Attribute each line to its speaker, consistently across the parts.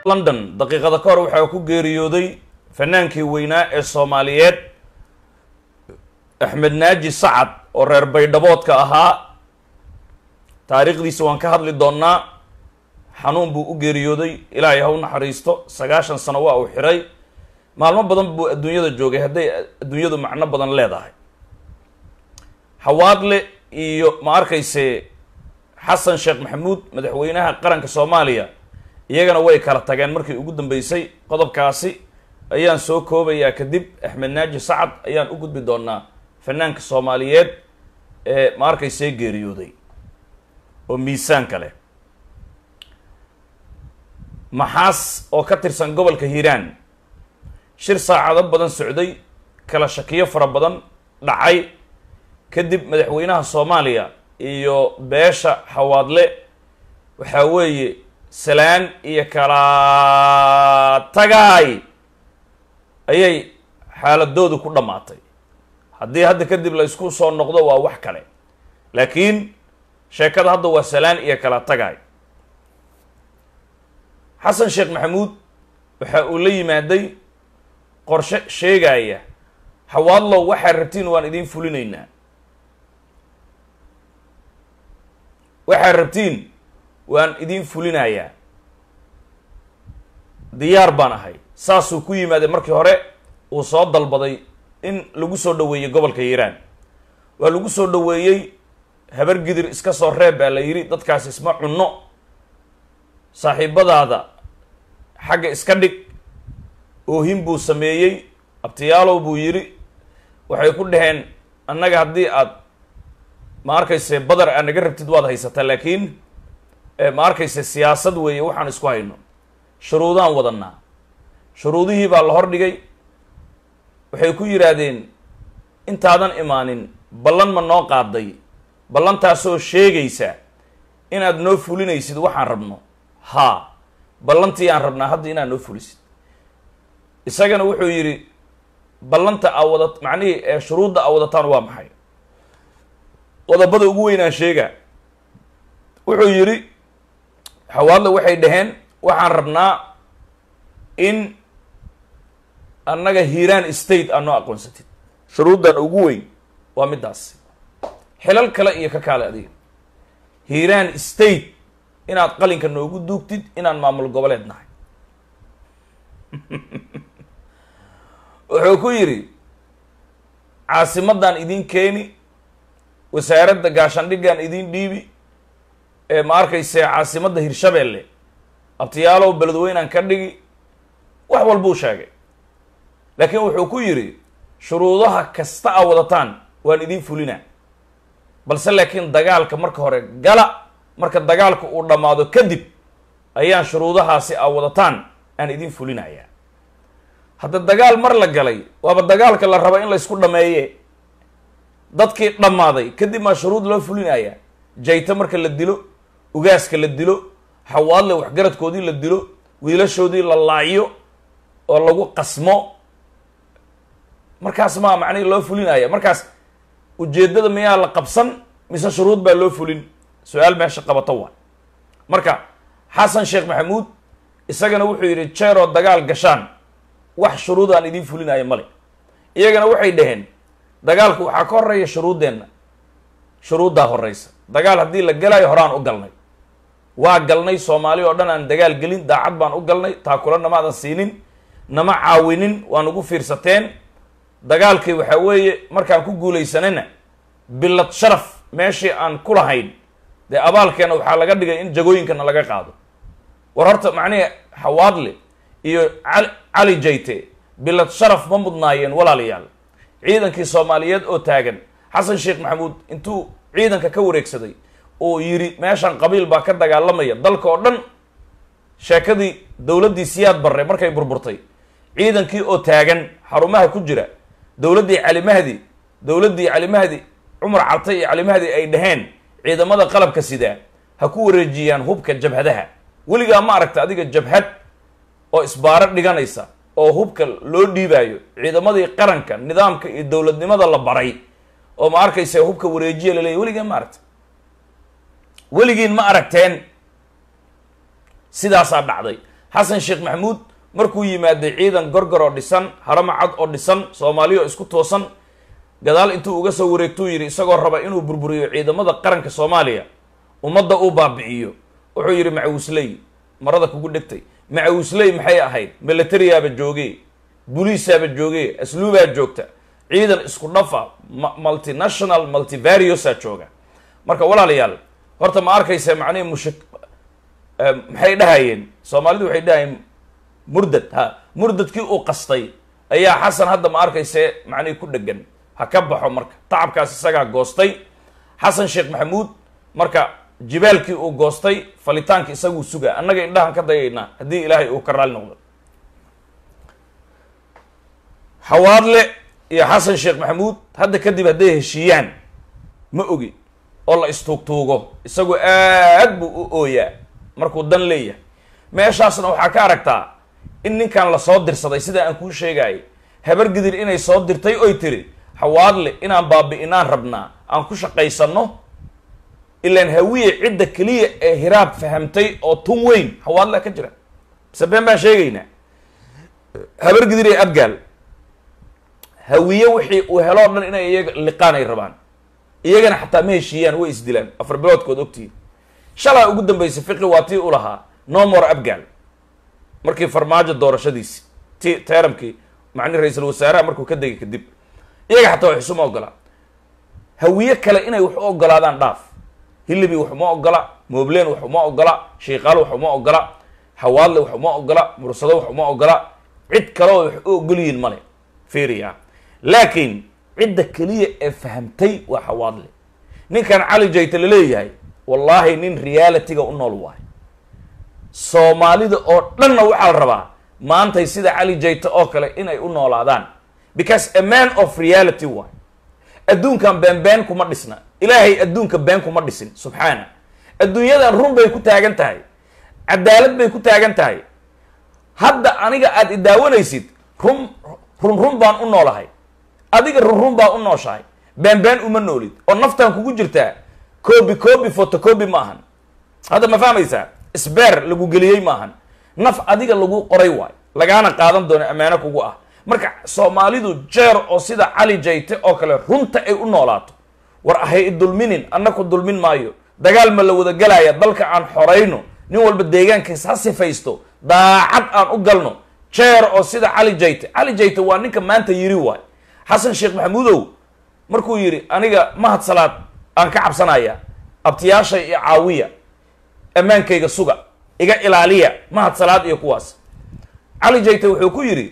Speaker 1: london daqiiqada ka hor waxaa ku geeriyooday fanaankii weynaa ee soomaaliyeed axmed naaji sacad oo reer baydhaboodka ahaa taariikhdiisa waan ka hadli doonnaa xanuun buu u geeriyooday ilaahay ha u naxariisto sagaashan sano waa uu xiray maalmo badan buu adduunyada joogay hadday adduunyadu macno badan leedahay xawaadle iyo ma arkayse xasan sheekh maxamuud madaxweynaha qaranka soomaaliya iyagana way kala tageen markii ugu dambeysay qodobkaasi ayaan soo koobayaa kadib axmed naaji sacad ayaan u gudbi doonaa fanaanka soomaaliyeed ee ma arkaysee geeriyooday oo miisaanka leh maxaas oo ka tirsan gobolka hiiraan shir saacado badan socday kala shakiyo fara badan dhacay kadib madaxweynaha soomaaliya iyo beesha xawaadle waxaa weeye salaan iyo kala tagaay ayay xaaladoodu ku dhammaatay haddii hadda kadib la isku soo noqdo waa wax kale laakiin sheekada hadda waa salaan iyo kala tagaay xasan sheekh maxamuud waxa uu la yimaaday qorshe sheegaya xawaadlow waxaa rabtiin waan idiin fulinaynaa waxaa rabtiin waan idiin fulinayaa diyaar baan ahay saasuu ku yimaaday markii hore uu soo dalbaday in lagu soo dhaweeyey gobolka hiiraan waa lagu soo dhaweeyey habar gidir iska soo reeb baa la yidhi dadkaas isma cunno saaxiibadaada xagga iska dhig oohin buu sameeyey abtiyaalow buu yidhi waxay ku dhaheen annaga haddii aad ma arkayse badar aad naga rabtid waad haysataa laakiin ma arkayse siyaasad weeye waxaan isku hayno shuruudaan wadanaa shuruudihii baa la hordhigay waxay ku yidhaahdeen intaadan imaanin ballan ma noo qaaday ballantaasoo sheegaysa inaad noo fulinaysid waxaan rabno haa ballantii aan rabnaa hadda inaad noo fulisid isagana wuxuu yidhi ballanta aa wada macnihii ee shuruudda aa wadataan waa maxay qodobada ugu weynaan sheega wuxuu yidhi xawaadle waxay dhaheen waxaan rabnaa in annaga hiiraan state aad noo aqoonsatid shuruuddan ugu weyn waa middaasi xilal kale iyo ka kaale adiga hiiraan state inaad qalinka noogu duugtid inaan maamul goboleed nahay wuxuu ku yidhi caasimadan idin keeni wasaaradda gaashandhiggan idin dhiibi ee ma arkayse caasimadda hirshabeelle abtiyaalow beledweynaan ka dhigi wax walbuu sheegay laakiin wuxuu ku yidhi shuruudaha kasta a wadataan waan idin fulinaa balse laakiin dagaalka marka hore gala marka dagaalka uu dhammaado kadib ayaan shuruudahaasi a wadataan aan idin fulinayaa hadda dagaal mar la galay waaba dagaalka la raba in laysku dhameeye dadkii dhammaaday kadib maa shuruud loo fulinayaa jayto marka la dilo ugaaska la dilo xawaadle waxgaradkoodii la dilo wiilashoodii la laaciyo oo lagu qasmo markaas maa macnihi loo fulinaya markaas ujeeddada miyaa la qabsan mise shuruud baa loo fulin su-aal meesha qabato waa marka xasan sheekh maxamuud isagana wuxuu yidhi jeeroo dagaal gashaan wax shuruud aan idiin fulinaya male iyagana waxay dhaheen dagaalku waxaa ka horeeya shuruuddeenna shuruuddaa horeysa dagaal haddii la galaayo horaan u galnay waa galnay soomaali oo dhan aan dagaal gelin daacad baan u galnay taakula namaadan siinin nama caawinin waa nagu fiirsateen dagaalkii waxaa weeye markaan ku guulaysanayna bilad sharaf meeshii aan ku lahayn dee abaalkeena waxaa laga dhigay in jagooyinkana laga qaado war horta macnihi xawaadle iyo cali cali jayte bilad sharaf ma mudnaayeen walaalayaal ciidankii soomaaliyeed oo taagan xasan sheekh maxamuud intuu ciidanka ka wareegsaday oo yidhi meeshan qabiil baa ka dagaalamaya dalka oo dhan sheekadii dowladdii siyaad barre markay burburtay ciidankii oo taagan xarumaha ku jira dowladdii cali mahdi dowladdii cali mahdi cumar cabtay iyo cali mahdi ay dhaheen ciidamada qalabka sidaa ha ku wareejiyaan hubka jabhadaha weligaa ma aragta adiga jabhad oo isbaaro dhiganaysa oo hubka loo dhiibaayo ciidamadii qaranka nidaamka iyo dowladnimada la baray oo ma arkaysa hubka wareejiya laleeyahy weligaan ma aragta weligiin ma aragteen sidaasaa dhacday xasan sheekh maxamuud markuu yimaaday ciidan gorgor oo dhisan harama cad oo dhisan soomaaliya oo isku toosan gadaal intuu uga soo wareegtuu yidhi isagoo raba inuu burburiyo ciidamada qaranka soomaaliya ummadda uu baabi'iyo wuxuu yidhi macawisley marada kugu dhegtay macawisley maxay ahayd militariyaaba jooge buliisaaba jooge asluubaa joogta ciidan isku dhafa multinational multivariosa jooga marka walaalayaal horta ma arkaysa macnihi mush maxay dhahayeen soomaalidu waxay dhahayeen murdad ha murdadkii uu qastay ayaa xasan hadda ma arkayse macnihi ku dhegan ha ka baxo marka tacabkaas isagaa goostay xasan sheekh maxamuud marka jibaalkii uu goostay falitaanka isaguu sugaa annaga indhahan ka dayaynaa haddii ilaahay uu ka raali noqdo xawaadle iyo xasan sheekh maxamuud hadda kadib hadday heshiiyaan ma ogi oo la istuugtuugo isagu aad buu u ooyaa markuu dan leeyahay meeshaasna waxaa ka aragtaa in ninkan lasoo dirsaday sida aan kuu sheegayay habar gidir inay soo dirtay oy tiri xawaadle inaan baabi'inaan rabnaa aan ku shaqaysanno ilaan hawiye cidda keliya ee hiraab fahamtay oo tun weyn xawaadlea ka jira bise been baan sheegaynaa habar gidir ee abgaal hawiye wixii uu heloo dhan inay iyaga liqaan ay rabaan iyagana xataa ma heshiiyaan way isdilaan afar biloodkood ogtihiin shalaa ugu dambeysay fiqi waa tii u lahaa nomor abgaal markii farmaajo doorashadiisi ti teeramkii macni ra-iisul wasaaraha markuu ka degay kadib iyaga xataa wax isuma ogola hawiye kale inay wax u ogolaadaan dhaaf hilibi wax uma ogola moobleen wax uma ogola shiikaal wax uma ogola hawaadle wax uma ogola mursado wax uma ogola cid kaleo wax u ogolyihiin male fiiriya laakiin cidda keliya ee fahamtay waa xawaadle ninkan cali jayta laleeyahay wallaahi nin realityga u nool waayo soomaalida oo dhanna waxaa la rabaa maantay sida cali jayta oo kale inay u noolaadaan because a man of reality waay adduunkan been been kuma dhisna ilaahay adduunka been kuma dhisin subxaana adduunyadan run bay ku taagan tahay cadaalad bay ku taagan tahay hadda aniga aada idaawanaysid run run run baan u noolahay adiga run run baa u nooshahay been been uma noolid oo naftan kugu jirtaa coobi coobi photocobi ma ahan hadda ma fahmaysaa sbeer lagu geliyey ma ahan naf adiga lagu qoray waay lagaana qaadan doono ammaano kugu ah marka soomaalidu jeer oo sida cali jayte oo kale runta ay u noolaato war ahay idulminin annaku dulmin maayo dagaal ma la wada gelaya dalka aan xorayno nin walba deegaankiis ha sifaysto daacad aan u galno jeer oo sida cali jayte cali jayte waa ninka maanta yiri waay xasan sheekh maxamuudow markuu yidhi aniga mahad salaad aan ka cabsanaya abtiyaashay iyo caawiya ammaankayga suga iga ilaaliya mahad salaad iyo kuwaas cali jayte wuxuu ku yidhi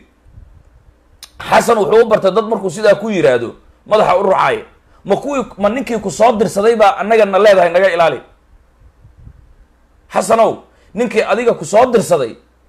Speaker 1: xasan wuxuu u bartay dad markuu sidaa ku yidhaahdo madaxa u rucaaya ma kuwii ma ninkii ku soo dirsaday baa annagana leedahay naga ilaali xasanow ninkii adiga ku soo dirsaday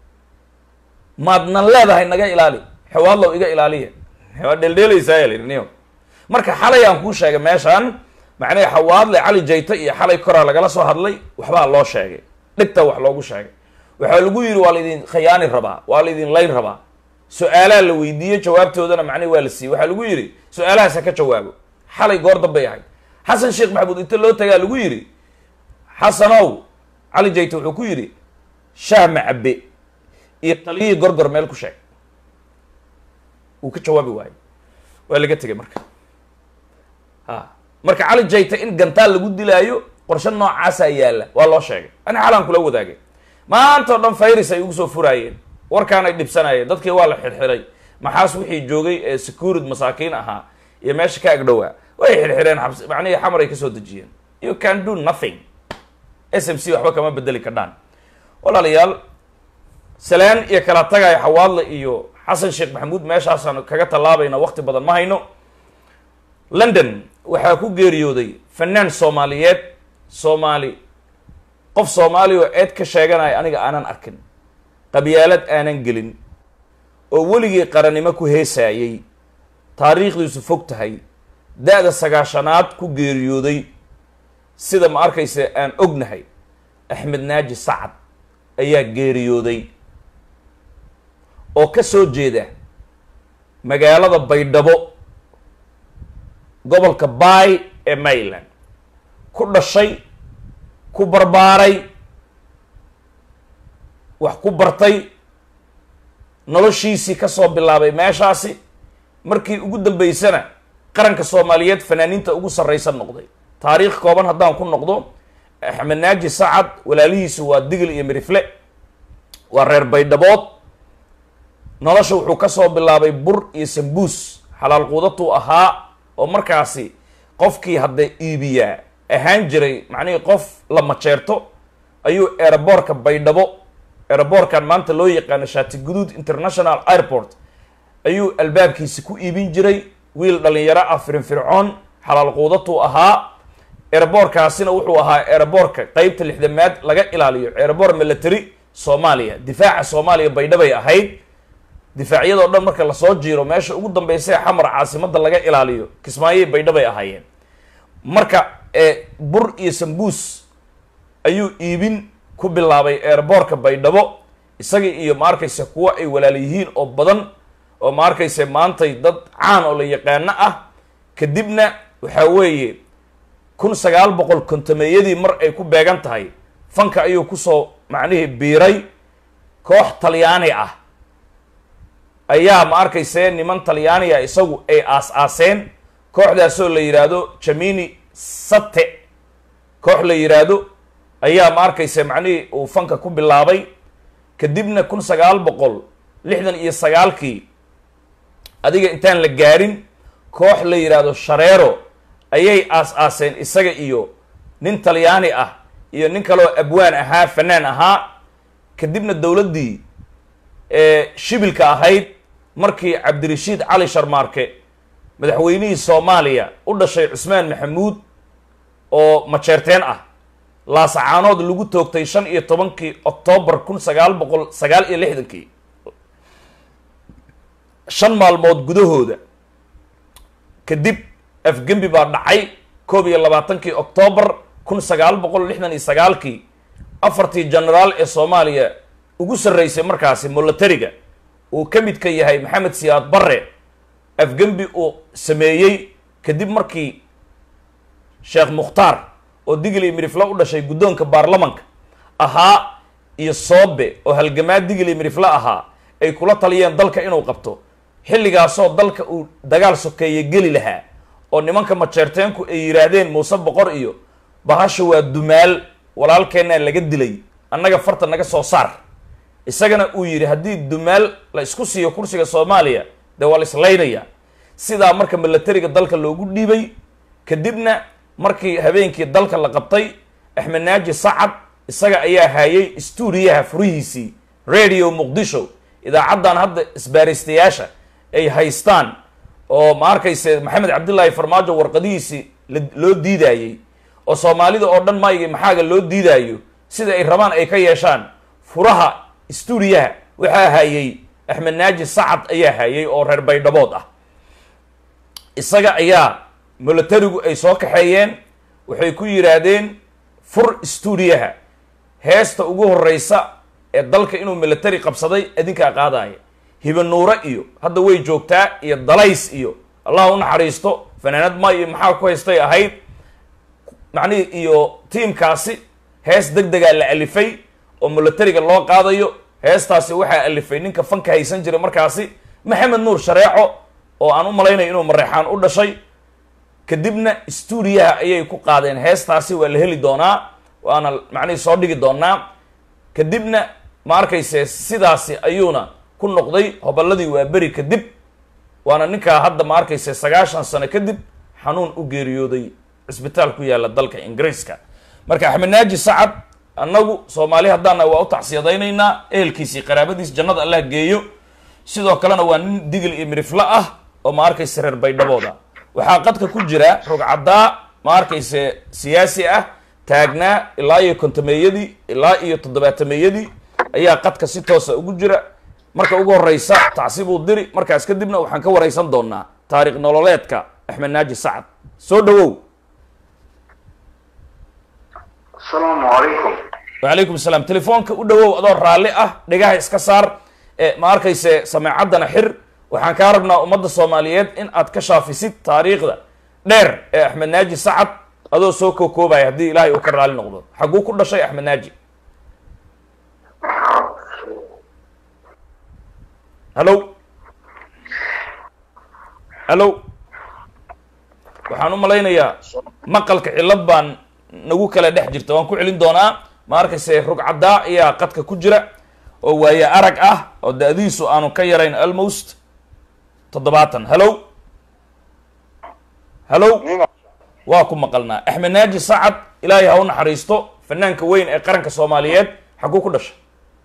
Speaker 1: maadna leedahay naga ilaali xewaadlow iga ilaaliya waa dheeldheelaysaa lniyo marka xalay aan kuu sheegay meeshaan macnaha xawaadle cali jayte iyo xalay koraa lagala soo hadlay waxbaa loo sheegay dhigta wax loogu sheegay waxaa lagu yidhi waa laydin khayaani rabaa waa laydin layn rabaa su-aalaha la weydiiyo jawaabtoodana macnihi waa la siiyey waxaa lagu yidhi su-aalahaas ha ka jawaabo xalay goor dambay ahayd xasan sheekh maxamuud inta loo tagaa lagu yidhi xasanow cali jayte wuxuu ku yidhi shaah macabe iyo taliyihii gorgor meel ku sheeg wuu ka jawaabi waayo waa laga tegay marka ha marka cali jayte in gantaal lagu dilaayo qorshe noocaasaa yaalla waa loo sheegay ani xalaan kula wadaagay maanta o dhan virus ay ugu soo furaayeen warkaan ay dhibsanayeen dadkii waa la xirxiray maxaas wixii joogay ee securid masaakiin ahaa iyo meesha ka agdhowaa way xirxireen xabs macnihii xamar ay kasoo dejiyeen you can do nothing s m c waxba kama bedeli kadhaan walaalayaal salaan iyo kala tagaya xawaadle iyo xasan sheekh maxamuud meeshaasaan kaga tallaabayna wakti badan ma hayno london waxaa ku geeriyooday fanaan soomaaliyeed soomaali qof soomaali oo eed ka sheeganaya aniga aanan arkin qabyaalad aanan gelin oo weligii qarannimo ku heesaayey taariikhdiisu fog tahay da-da sagaashanaad ku geeriyooday sida ma arkaysa aan ognahay axmed naaji sacad ayaa geeriyooday oo ka soo jeeda magaalada baydhabo gobolka baay ee maryland ku dhashay ku barbaaray wax ku bartay noloshiisii kasoo bilaabay meeshaasi markii ugu dambeysana qaranka soomaaliyeed fanaaniinta ugu sarraysan noqday taariikh kooban haddaan ku noqdo axmed naaji sacad walaalihiisu waa digil iyo mirifle waa reer baydhabood nolosha wuxuu kasoo bilaabay bur iyo sambuus xalaal quudatuu ahaa oo markaasi qofkii hadda iibiyaa ahaan jiray macnihii qof la majeerto ayuu aeroboortka baydhabo aeroboortkan maanta loo yaqaano shaati guduud international airport ayuu albaabkiisi ku iibin jiray wiil dhalinyaro ah firinfircoon xalaal quudatuu ahaa aeroboorkaasina wuxuu ahaa aeroboortka qeybta lixdamaad laga ilaaliyo aeroboor military soomaaliya difaaca soomaaliya baydhabay ahayd difaacyadoo dhan marka lasoo jiiro meesha ugu dambeysay xamar caasimadda laga ilaaliyo kismaayey baydhabay ahaayeen marka bur iyo sambuus ayuu iibin ku bilaabay aeroboortka baydhabo isaga iyo ma arkaysa kuwo ay walaal yihiin oo badan oo ma arkaysa maantay dad caan oo la yaqaano ah kadibna waxaa weeye kun sagaal boqol kontameeyadii mar ay ku beegan tahay fanka ayuu kusoo macnihii biiray koox talyaani ah ayaa ma arkayse niman talyaaniga isagu ay aas-aaseen kooxdaasoo la yidhaahdo jamini sate koox la yidhaahdo ayaa ma arkayse macnihii uu fanka ku bilaabay kadibna kun sagaal boqol lixdan iyo sagaalkii adiga intaan la gaarin koox la yidhaahdo shareero ayay aas-aaseen isaga iyo nin talyaani ah iyo nin kaloo abwaan ahaa fanaan ahaa kadibna dowladdii shibilka ahayd markii cabdirashiid cali sharmaarke madaxweynihii soomaaliya u dhashay cusmaan maxamuud oo majeerteen ah laasacaanood lagu toogtay shan iyo tobankii octoobar kun sagaal boqol sagaal iyo lixdankii shan maalmood gudahooda kadib afgembi baa dhacay koob iyo labaatankii octoobar kun sagaal boqol lixdan iyo sagaalkii afartii genaraal ee soomaaliya ugu sarreysay markaasi molatariga uu ka midka yahay maxamed siyaad barre afgembi uu sameeyey kadib markii sheekh mukhtaar oo digli mirifle u dhashay guddoonka baarlamanka ahaa iyo soobe oo halgamaa digli mirifle ahaa ay kula taliyeen dalka inuu qabto xilligaasoo dalka uu dagaal sokeeye geli lahaa oo nimanka majeerteenku ay yidhaahdeen muuse boqor iyo bahasha waa dumaal walaalkeennaa laga dilay annaga farta naga soo saar isagana uu yidhi haddii dumaal la isku siiyo kursiga soomaaliya dee waa la islaynaya sidaa marka milatariga dalka loogu dhiibay kadibna markii habeenkii dalka la qabtay axmed naaji sacad isaga ayaa haayay stuudiyaha furihiisii radio muqdisho idaacaddan hadda isbaaristayaasha ay haystaan oo ma arkayse maxamed cabdillaahi farmaajo warqadihiisii loo diidaayey oo soomaalida oo dhan maayga maxaaga loo diidaayo sida ay rabaan ay ka yeeshaan furaha stuudiyaha waxaa hayay axmed naaji sacad ayaa hayay oo reer baydhabood ah isaga ayaa milatarigu ay soo kaxeeyeen waxay ku yidhaahdeen fur stuudiyaha heesta ugu horeysa ee dalka inuu military qabsaday adinkaa qaadaya hibanuure iyo hadda way joogtaa iyo dalays iyo allah u naxariisto fanaanad ma iyo maxaa ku haystay ahayd macnihi iyo tiimkaasi hees deg degaa la alifay oo militariga loo qaadayo heestaasi waxaa alifay ninka fanka haysan jiray markaasi maxamed nuur shareeco oo aan u malaynayo inuu mareexaan u dhashay kadibna stuudiyaha ayay ku qaadeen heestaasi waa la heli doonaa waana macnihii soo dhigi doonaa kadibna ma arkayse sidaasi ayuuna ku noqday hoballadii waa beri kadib waana ninkaa hadda ma arkayse sagaashan sano kadib xanuun u geeriyooday cisbitaal ku yaalla dalka ingiriiska marka axmed naaji sacad annagu soomaali haddaana waa u tacsiyadaynaynaa ehelkiisii qaraabadiis jannada allah geeyo sidoo kalena waa nin digil iyo miriflo ah oo ma arkayse reer baydhabooda waxaa qadka ku jira rogcaddaa ma arkayse siyaasi ah taagnaa ilaa iyo kontameeyadii ilaa iyo toddobaatameeyadii ayaa qadka si toosa ugu jira marka ugu horeysa tacsibuu diri markaas kadibna waxaan ka wareysan doonaa taariikh nololeedka axmed naaji sacad soo dhawow
Speaker 2: asalaamu calaykum
Speaker 1: wacalaykum salaam telefoonka u dhawow adoo raalli ah dhegaha iska saar ma arkayse sameecaddana xir waxaan kaa rabnaa ummadda soomaaliyeed in aad ka shaafisid taariikhda dheer ee axmed naaji sacad adoo soo kookoobaya haddii ilaahay uu ka raali noqdo xagguu ku dhashay axmed naaji hallo hallo waxaan u malaynayaa maqalka cillad baan nagu kala dhex jirta waan ku celin doonaa ma arkayse rugcaddaa ayaa qadka ku jira oo waaye arag ah oo da-diisu aanu ka yarayn almost toddobaatan hallo hallo waa ku maqalnaa axmed naaji sacad ilaahay ha u naxariisto fanaanka weyn ee qaranka soomaaliyeed xaguu ku dhashay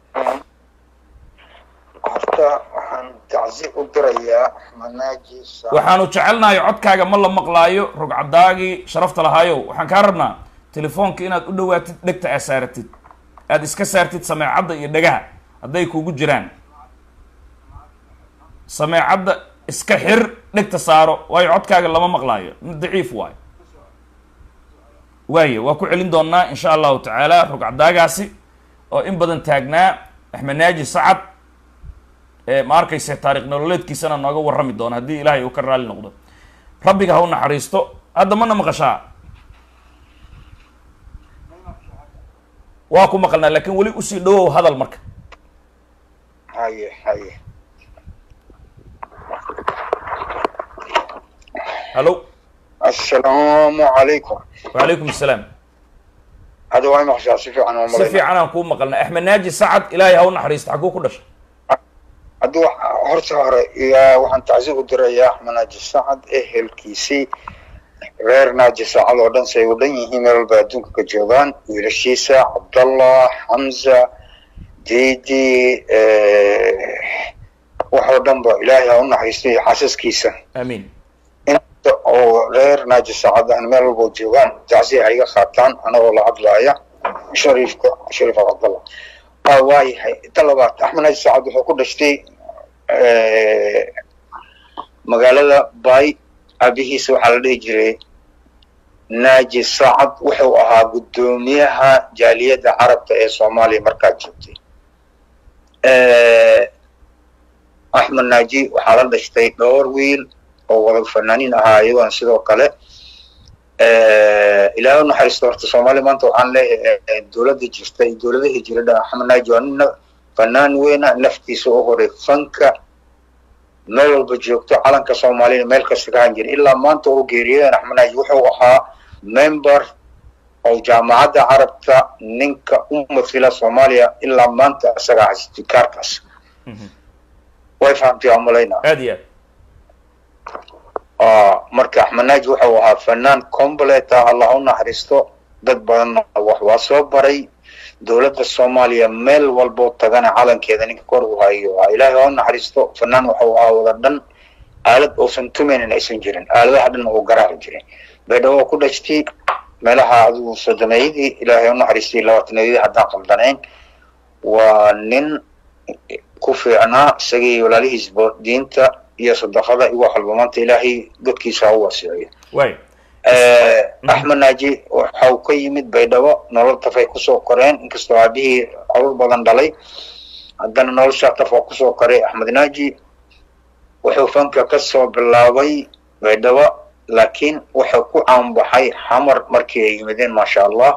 Speaker 3: horta waxaan tacsi u dirayaa manaaji
Speaker 1: waxaanu jecelnahay codkaaga ma la maqlaayo rugcadaagii sharafta lahaayow waxaan kaa rabnaa telefoonka inaad u dhawaatid dhegta aad saaratid aada iska saartid sameecadda iyo dhagaha hadday kugu jiraan sameecadda iska xir dhegta saaro waayo codkaaga lama maqlaayo mid daciif waayo waaye waa ku celin doonaa insha allahu tacaala rugcadaagaasi oo in badan taagnaa axmed naaji sacad ma arkayse taarikh nololeedkiisana nooga warrami doona haddii ilaahay uu ka raali noqdo rabbiga ha u naxariisto hadda mana maqashaa waa ku maqalnaa laakin weli usii dhawow hadal marka
Speaker 3: haye haye
Speaker 1: hallo
Speaker 3: assalaamu calaykum
Speaker 1: wacalaykum asalaam
Speaker 3: hadda waa maqashaa si fiican oo
Speaker 1: si
Speaker 3: malayna
Speaker 1: fiican aan kuu maqalna axmed naaji sacad ilaahay ha u naxariisto xaguu ku dhashay
Speaker 3: hadduu horta hore yaa waxaan tacsi u dirayaa manaaji sacad ehelkiisii reer naaji sacad oo dhan say u dhan yihiin meel walba adduunka ka joogaan wiilashiisa cabdallah xamza diidi waxoo dhan ba ilaahay ha u naxariisto iyo xaasaskiisa
Speaker 1: aamiin
Speaker 3: inta oo reer naaji sacad ahna meel walba oo joogaan tacsi ha iga qaataan anagoo la hadlaaya shariifka shariif cabdallah waa waayahay ta labaad axmed naaji sacad wuxuu ku dhashtay magaalada bay aabihiisa waxaa la dhihi jiray naaji sacad wuxuu ahaa guddoomiyaha jaaliyadda carabta ee soomaaliya markaa joogtay axmed naaji waxaa la dhashtay dhowr wiil oo wada fanaaniin ahaa iyagoona sidoo kale ilaahay u naxariisto horta soomaaliya maanta waxaan leeyahay dowladda jirta iyo dowladahii jiradha axmed naaji waa nin fanaan weyna naftiisa u horay fanka meel walba joogto calanka soomaaliyana meel kasta ka han jira ilaa maanta oo geeriyeen axmed naaji wuxuu ahaa member oo jaamacadda carabta ninka u mathila soomaaliya ilaa maanta isagaa haystay kaarkaas way fahamtay aan malayna
Speaker 1: aad iyo
Speaker 3: marka axmed naaji wuxuu ahaa fanaan complete ah allah u naxariisto dad badanna wax waa soo baray dowladda soomaaliya meel walboo tagana calankeeda ninka kor u hayo ilaahay ha u naxariisto fanaan wuxuu ahaa wada dhan aalad uusan tumaynin aysan jirin aaladaha dhan uu garaaci jiray baydhabo ku dhashtay meelaha adigu sodomeeyadii ilaahay ha u naxariistay labaatanadii haddaan qaldanayn waa nin ku fiicnaa isagii walaalihiisba diinta iyo sadaqada iyo wax walba maanta ilaahay godkiisa ha u wasiiciyo
Speaker 1: waay
Speaker 3: axmed naaji waxau ka yimid baydhabo nolol tafay kusoo koreen inkastoo aabihii carur badan dhalay haddana noloshaa taf waa kusoo koray axmed naaji wuxuu fanka kasoo bilaabay baydhabo laakiin wuxuu ku caanbaxay xamar markii ay yimideen maasha allah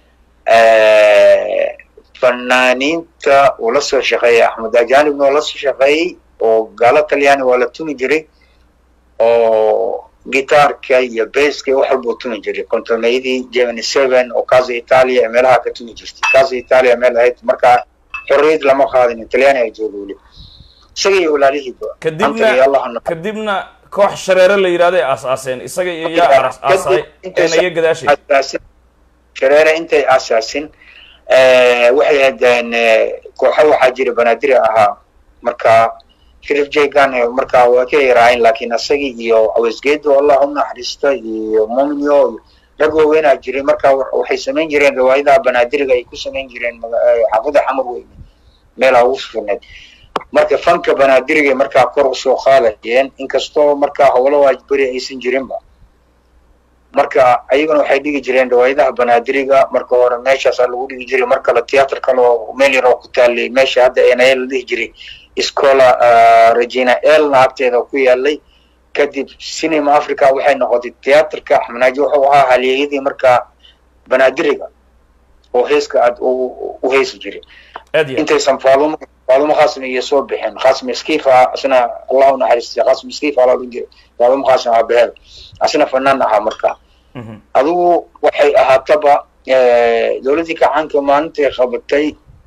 Speaker 3: fanaaniinta uu la soo shaqeeyey axmed ajanibna oo la soo shaqeeyey oo gaalo talyaani waa la tumi jiray oo gitaarka iyo baska iyo wax walbuu tumi jiray kontoneyadii germany seven oo casa italia ee meelaha ka tumi jirtay casa italia meel ahayd markaa xorriyad lama qaadin talyaani ay jooga weli isaga iyo walaalihiiba
Speaker 1: kadibna kadibna koox shareere la yidhahday aas-aaseen isaga iyo yaa aasay enayo gadaashay
Speaker 3: shareere intay aasaasin waxay haddeen kooxo waxaa jira banaadiri ahaa markaa shirif jegan markaa waa ka yaraayen laakiin isagii iyo awesgeedo allah u naxariista iyo mominyo rag waaweynaa jiray markaa waxay samayn jireen riwaayadaha banaadiriga ay ku samayn jireen xaafada xamar weyne meelaa ugu sugneed marka fanka banaadiriga markaa kor usoo qaadayeen inkastoo markaa howlo waajberi aysan jirinba marka ayaguna waxay dhigi jireen riwaayadaha banaadiriga marka hore meeshaasaa lagu dhigi jiray mar kale theatre kale oo meel yar oo ku taalay meesha hadda enaya la dhihi jiray scola regina elna agteeda ku yaalay kadib cinema africa waxay noqotay theatreka axmenaaji wuxuu ahaa halyeeyadii markaa banaadiriga oo heeska aad u heesi jiray intaysan faadumo faadumo qaasim iyo soo bixeen qaasim iskiifa asna allah u naxariistay qaasim iskiifa ala odhan jiray faadumo qaasim aabaheed asna fanaan ahaa markaa
Speaker 1: Mhm.
Speaker 3: adigu waxay ahaataba dowladdii kacaanka maalintay qabatay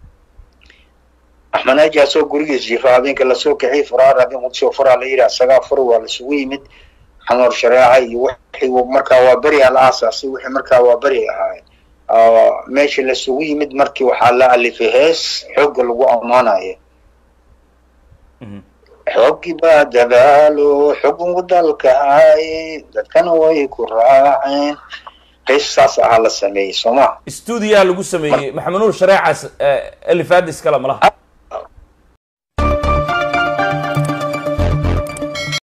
Speaker 3: axmed naaji asoo gurigiis jiifa habeenka lasoo kiciyay faraar habeen qudusoo faraa la yidhi asagaa fur waa lasugu yimid xanoor shareeca iyo wixii uu markaa waa beriyaa la aasaasay wixii markaa waa beri ahaay meesha lasugu yimid markii waxaa la alifay hees xoogga lagu ammaanayo
Speaker 1: Mhm.
Speaker 3: xooggii baa dadaalo xukunku dalka haaye dadkana way ku raaceen hees saas ahaa la sameeyey soo ma
Speaker 1: stuudiyaha lagu sameeyey maxamed nuur shareecaas elifaadis kale malaha